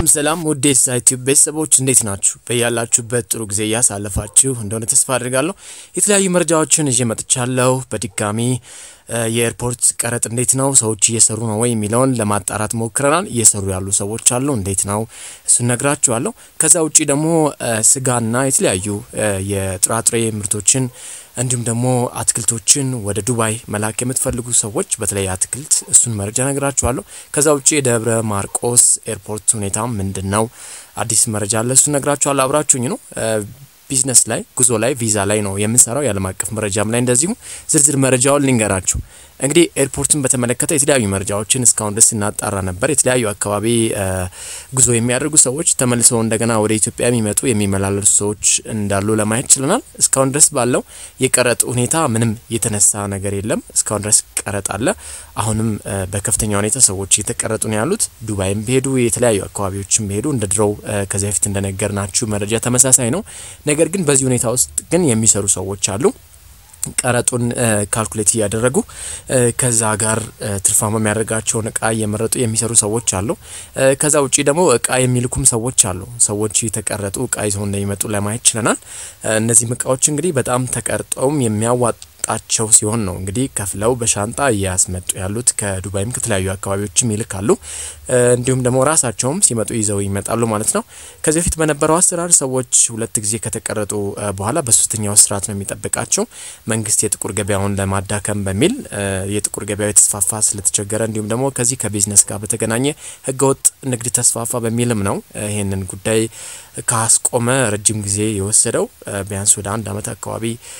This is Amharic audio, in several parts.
ሰላም ሰላም ውድ የዩቲዩብ ቤተሰቦች እንዴት ናችሁ? በያላችሁበት ጥሩ ጊዜ እያሳለፋችሁ እንደሆነ ተስፋ አድርጋለሁ። የተለያዩ መረጃዎችን ይዤ መጥቻለሁ። በድጋሚ የኤርፖርት ቀረጥ እንዴት ነው፣ ሰዎች እየሰሩ ነው ወይ የሚለውን ለማጣራት ሞክረናል። እየሰሩ ያሉ ሰዎች አሉ፣ እንዴት ነው እሱን ነግራችኋለሁ። ከዛ ውጪ ደግሞ ስጋና የተለያዩ የጥራጥሬ ምርቶችን እንዲሁም ደግሞ አትክልቶችን ወደ ዱባይ መላክ የምትፈልጉ ሰዎች በተለይ አትክልት እሱን መረጃ ነግራችኋለሁ። ከዛ ውጭ የደብረ ማርቆስ ኤርፖርት ሁኔታ ምንድን ነው? አዲስ መረጃ አለ፣ እሱን ነግራችኋለሁ። አብራችሁኝ ነው። ቢዝነስ ላይ ጉዞ ላይ ቪዛ ላይ ነው የምንሰራው። የዓለም አቀፍ መረጃም ላይ እንደዚሁ ዝርዝር መረጃውን ልንገራችሁ። እንግዲህ ኤርፖርትን በተመለከተ የተለያዩ መረጃዎችን እስካሁን ድረስ እናጣራ ነበር። የተለያዩ አካባቢ ጉዞ የሚያደርጉ ሰዎች ተመልሰው እንደገና ወደ ኢትዮጵያ የሚመጡ የሚመላለሱ ሰዎች እንዳሉ ለማየት ችለናል። እስካሁን ድረስ ባለው የቀረጥ ሁኔታ ምንም የተነሳ ነገር የለም። እስካሁን ድረስ ቀረጥ አለ። አሁንም በከፍተኛ ሁኔታ ሰዎች እየተቀረጡ ነው ያሉት። ዱባይም ቢሄዱ የተለያዩ አካባቢዎችም ቢሄዱ እንደ ድሮው ከዚህ በፊት እንደነገር ናችሁ መረጃ ተመሳሳይ ነው። ነገር ግን በዚህ ሁኔታ ውስጥ ግን የሚሰሩ ሰዎች አሉ ቀረጡን ካልኩሌት እያደረጉ ከዛ ጋር ትርፋማ የሚያደርጋቸውን እቃ እየመረጡ የሚሰሩ ሰዎች አሉ። ከዛ ውጪ ደግሞ እቃ የሚልኩም ሰዎች አሉ። ሰዎች የተቀረጡ እቃ ይዘው እንደሚመጡ ለማየት ችለናል። እነዚህም እቃዎች እንግዲህ በጣም ተቀርጠውም የሚያዋጡ ጣቸው ሲሆን ነው እንግዲህ ከፍለው በሻንጣ እያስመጡ ያሉት። ከዱባይም ከተለያዩ አካባቢዎችም ይልካሉ። እንዲሁም ደግሞ ራሳቸውም ሲመጡ ይዘው ይመጣሉ ማለት ነው። ከዚህ በፊት በነበረው አሰራር ሰዎች ሁለት ጊዜ ከተቀረጡ በኋላ በሶስተኛው ስርዓት ነው የሚጠብቃቸው። መንግስት የጥቁር ገበያውን ለማዳከም በሚል የጥቁር ገበያው የተስፋፋ ስለተቸገረ እንዲሁም ደግሞ ከዚህ ከቢዝነስ ጋር በተገናኘ ህገወጥ ንግድ ተስፋፋ በሚልም ነው ይህንን ጉዳይ ካስቆመ ረጅም ጊዜ የወሰደው ቢያንስ ወደ አንድ አመት አካባቢ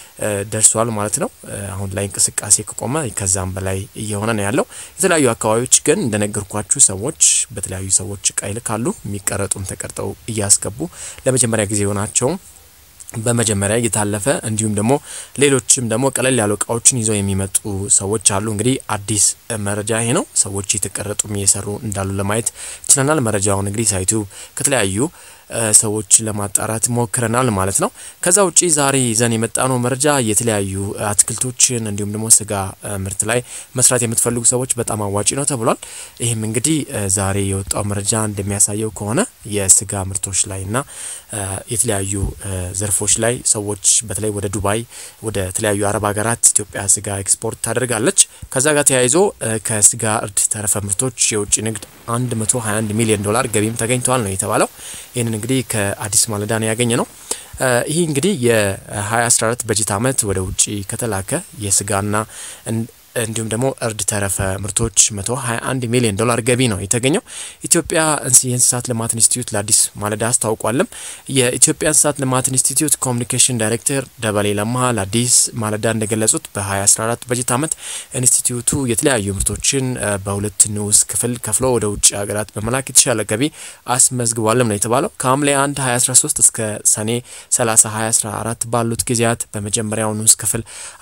ደርሷል ማለት ነው። አሁን ላይ እንቅስቃሴ ከቆመ ከዛም በላይ እየሆነ ነው ያለው። የተለያዩ አካባቢዎች ግን እንደነገርኳችሁ ሰዎች በተለያዩ ሰዎች እቃ ይልካሉ። የሚቀረጡም ተቀርጠው እያስገቡ ለመጀመሪያ ጊዜ የሆናቸውም በመጀመሪያ እየታለፈ እንዲሁም ደግሞ ሌሎችም ደግሞ ቀለል ያሉ እቃዎችን ይዘው የሚመጡ ሰዎች አሉ። እንግዲህ አዲስ መረጃ ይሄ ነው። ሰዎች የተቀረጡም እየሰሩ እንዳሉ ለማየት ችለናል። መረጃውን እንግዲህ ሳይቱ ከተለያዩ ሰዎች ለማጣራት ሞክረናል ማለት ነው። ከዛ ውጪ ዛሬ ይዘን የመጣነው መረጃ የተለያዩ አትክልቶችን እንዲሁም ደግሞ ስጋ ምርት ላይ መስራት የምትፈልጉ ሰዎች በጣም አዋጪ ነው ተብሏል። ይህም እንግዲህ ዛሬ የወጣው መረጃ እንደሚያሳየው ከሆነ የስጋ ምርቶች ላይ እና የተለያዩ ዘርፎች ላይ ሰዎች በተለይ ወደ ዱባይ፣ ወደ ተለያዩ አረብ ሀገራት ኢትዮጵያ ስጋ ኤክስፖርት ታደርጋለች። ከዛ ጋር ተያይዞ ከስጋ እርድ ተረፈ ምርቶች የውጭ ንግድ 121 ሚሊዮን ዶላር ገቢም ተገኝተዋል ነው የተባለው። ይህንን እንግዲህ ከአዲስ ማለዳ ነው ያገኘ ነው። ይህ እንግዲህ የ2014 በጀት ዓመት ወደ ውጭ ከተላከ የስጋና እንዲሁም ደግሞ እርድ ተረፈ ምርቶች 121 ሚሊዮን ዶላር ገቢ ነው የተገኘው። ኢትዮጵያ የእንስሳት ልማት ኢንስቲትዩት ለአዲስ ማለዳ አስታውቋልም። የኢትዮጵያ እንስሳት ልማት ኢንስቲትዩት ኮሚኒኬሽን ዳይሬክተር ደበሌ ለማ ለአዲስ ማለዳ እንደገለጹት በ2014 በጀት ዓመት ኢንስቲትዩቱ የተለያዩ ምርቶችን በሁለት ንዑስ ክፍል ከፍሎ ወደ ውጭ ሀገራት በመላክ የተሻለ ገቢ አስመዝግቧልም ነው የተባለው። ከሐምሌ 1 2013 እስከ ሰኔ 30 2014 ባሉት ጊዜያት በመጀመሪያው ንዑስ ክፍል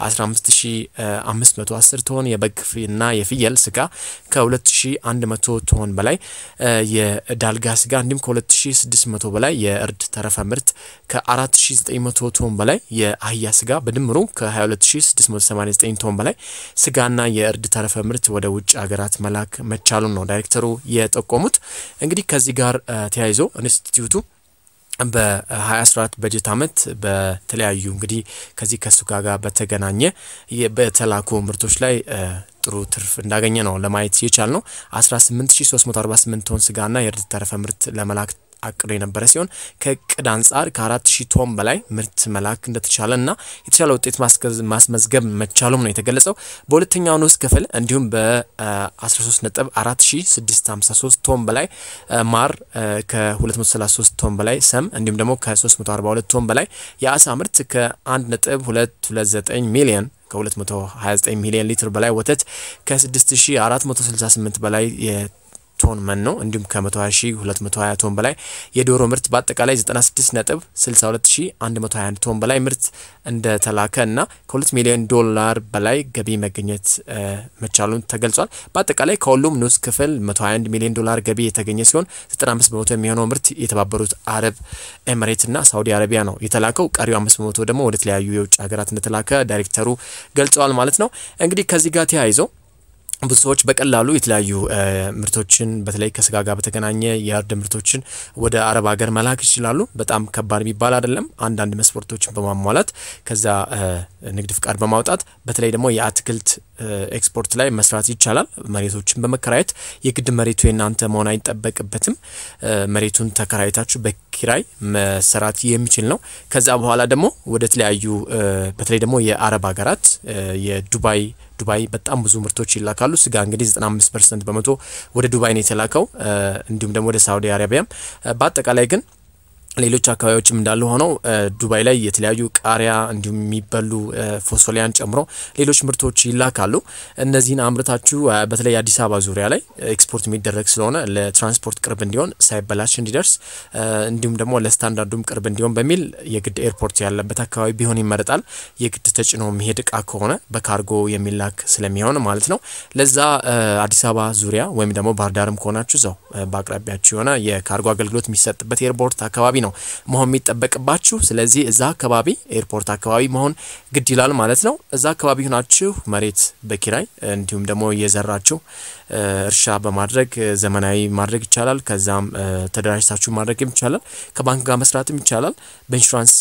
15510 ቶን የበግና የፍየል ስጋ ከ2100 ቶን በላይ የዳልጋ ስጋ እንዲሁም ከ2600 በላይ የእርድ ተረፈ ምርት ከ4900 ቶን በላይ የአህያ ስጋ በድምሩ ከ22689 ቶን በላይ ስጋና የእርድ ተረፈ ምርት ወደ ውጭ ሀገራት መላክ መቻሉን ነው ዳይሬክተሩ የጠቆሙት። እንግዲህ ከዚህ ጋር ተያይዞ ኢንስቲትዩቱ በ2014 በጀት ዓመት በተለያዩ እንግዲህ ከዚህ ከሱጋ ጋር በተገናኘ በተላኩ ምርቶች ላይ ጥሩ ትርፍ እንዳገኘ ነው ለማየት የቻል ነው። 18348 ቶን ስጋና የእርድ ተረፈ ምርት ለመላክ አቅዶ የነበረ ሲሆን ከእቅድ አንጻር ከአራት ሺህ ቶን በላይ ምርት መላክ እንደተቻለ እና የተሻለ ውጤት ማስመዝገብ መቻሉም ነው የተገለጸው። በሁለተኛው ንዑስ ክፍል እንዲሁም በ13 ነጥብ 4653 ቶን በላይ ማር፣ ከ233 ቶን በላይ ሰም እንዲሁም ደግሞ ከ342 ቶን በላይ የአሳ ምርት ከ1 ነጥብ 229 ሚሊዮን ከ229 ሚሊዮን ሊትር በላይ ወተት ከ6468 በላይ ቶን መኖ እንዲሁም ከ120220 ቶን በላይ የዶሮ ምርት በአጠቃላይ 96 ነጥብ 62121 ቶን በላይ ምርት እንደተላከ እና ከ2 ሚሊዮን ዶላር በላይ ገቢ መገኘት መቻሉን ተገልጿል። በአጠቃላይ ከሁሉም ንዑስ ክፍል 121 ሚሊዮን ዶላር ገቢ የተገኘ ሲሆን 95 በመቶ የሚሆነው ምርት የተባበሩት አረብ ኤምሬትና ሳውዲ አረቢያ ነው የተላከው። ቀሪው 5 በመቶ ደግሞ ወደ ተለያዩ የውጭ ሀገራት እንደተላከ ዳይሬክተሩ ገልጸዋል ማለት ነው። እንግዲህ ከዚህ ጋር ተያይዞ ብዙ ሰዎች በቀላሉ የተለያዩ ምርቶችን በተለይ ከስጋ ጋር በተገናኘ የእርድ ምርቶችን ወደ አረብ ሀገር መላክ ይችላሉ። በጣም ከባድ የሚባል አይደለም። አንዳንድ መስፈርቶችን በማሟላት ከዛ ንግድ ፍቃድ በማውጣት በተለይ ደግሞ የአትክልት ኤክስፖርት ላይ መስራት ይቻላል። መሬቶችን በመከራየት የግድ መሬቱ የናንተ መሆን አይጠበቅበትም። መሬቱን ተከራይታችሁ በኪራይ መሰራት የሚችል ነው። ከዛ በኋላ ደግሞ ወደ ተለያዩ በተለይ ደግሞ የአረብ ሀገራት የዱባይ ዱባይ በጣም ብዙ ምርቶች ይላካሉ። ስጋ እንግዲህ 95 ፐርሰንት በመቶ ወደ ዱባይ ነው የተላከው። እንዲሁም ደግሞ ወደ ሳውዲ አረቢያም በአጠቃላይ ግን ሌሎች አካባቢዎችም እንዳሉ ሆነው ዱባይ ላይ የተለያዩ ቃሪያ እንዲሁም የሚበሉ ፎሶሊያን ጨምሮ ሌሎች ምርቶች ይላካሉ። እነዚህን አምርታችሁ በተለይ አዲስ አበባ ዙሪያ ላይ ኤክስፖርት የሚደረግ ስለሆነ ለትራንስፖርት ቅርብ እንዲሆን ሳይበላሽ እንዲደርስ እንዲሁም ደግሞ ለስታንዳርዱም ቅርብ እንዲሆን በሚል የግድ ኤርፖርት ያለበት አካባቢ ቢሆን ይመረጣል። የግድ ተጭኖ የሚሄድ እቃ ከሆነ በካርጎ የሚላክ ስለሚሆን ማለት ነው። ለዛ አዲስ አበባ ዙሪያ ወይም ደግሞ ባህር ዳርም ከሆናችሁ እዛው በአቅራቢያችሁ የሆነ የካርጎ አገልግሎት የሚሰጥበት ኤርፖርት አካባቢ ነው መሆን የሚጠበቅባችሁ። ስለዚህ እዛ አካባቢ ኤርፖርት አካባቢ መሆን ግድ ይላል ማለት ነው። እዛ አካባቢ ሆናችሁ መሬት በኪራይ እንዲሁም ደግሞ እየዘራችሁ እርሻ በማድረግ ዘመናዊ ማድረግ ይቻላል። ከዛም ተደራጅታችሁ ማድረግም ይቻላል። ከባንክ ጋር መስራትም ይቻላል። በኢንሹራንስ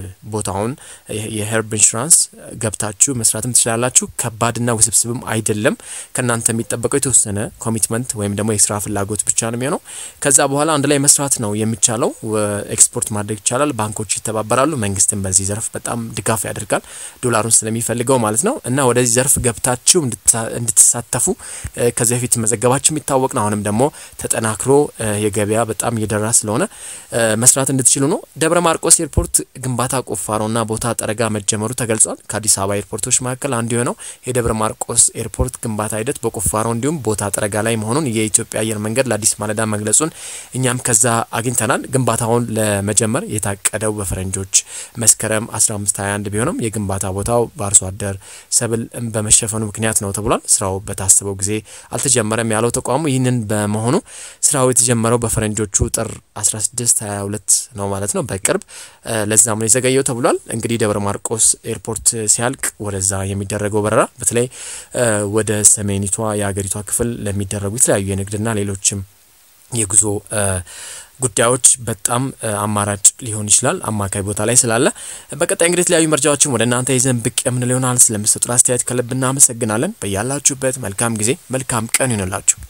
ቦታውን የሄርብ ኢንሹራንስ ገብታችሁ መስራትም ትችላላችሁ። ከባድና ውስብስብም አይደለም። ከእናንተ የሚጠበቀው የተወሰነ ኮሚትመንት ወይም ደግሞ የስራ ፍላጎት ብቻ ነው የሚሆነው። ከዛ በኋላ አንድ ላይ መስራት ነው የሚቻለው። ኤክስፖርት ማድረግ ይቻላል። ባንኮች ይተባበራሉ። መንግስትም በዚህ ዘርፍ በጣም ድጋፍ ያደርጋል፣ ዶላሩን ስለሚፈልገው ማለት ነው። እና ወደዚህ ዘርፍ ገብታችሁ እንድትሳተፉ ከዚህ በፊት መዘገባችሁ የሚታወቅ ነው። አሁንም ደግሞ ተጠናክሮ የገበያ በጣም እየደራ ስለሆነ መስራት እንድትችሉ ነው። ደብረ ማርቆስ ኤርፖርት ግንባታ ቁፋሮና ቦታ ጠረጋ መጀመሩ ተገልጿል። ከአዲስ አበባ ኤርፖርቶች መካከል አንዱ የሆነው የደብረ ማርቆስ ኤርፖርት ግንባታ ሂደት በቁፋሮ እንዲሁም ቦታ ጠረጋ ላይ መሆኑን የኢትዮጵያ አየር መንገድ ለአዲስ ማለዳ መግለጹን እኛም ከዛ አግኝተናል። ግንባታውን ለመጀመር የታቀደው በፈረንጆች መስከረም 1521 ቢሆንም የግንባታ ቦታው በአርሶ አደር ሰብል በመሸፈኑ ምክንያት ነው ተብሏል። ስራው በታሰበው ጊዜ አልተጀመረም ያለው ተቋሙ ይህንን በመሆኑ ስራው የተጀመረው በፈረንጆቹ ጥር 1622 ነው ማለት ነው፣ በቅርብ ለዛም ነው የዘገየው ተብሏል። እንግዲህ ደብረ ማርቆስ ኤርፖርት ሲያልቅ ወደዛ የሚደረገው በረራ በተለይ ወደ ሰሜኒቷ የሀገሪቷ ክፍል ለሚደረጉ የተለያዩ የንግድና ሌሎችም የጉዞ ጉዳዮች በጣም አማራጭ ሊሆን ይችላል። አማካይ ቦታ ላይ ስላለ በቀጣይ እንግዲህ የተለያዩ መረጃዎችን ወደ እናንተ ይዘን ብቅ የምንል ይሆናል። ስለምሰጡን አስተያየት ከልብ እናመሰግናለን። በያላችሁበት መልካም ጊዜ መልካም ቀን ይሆንላችሁ።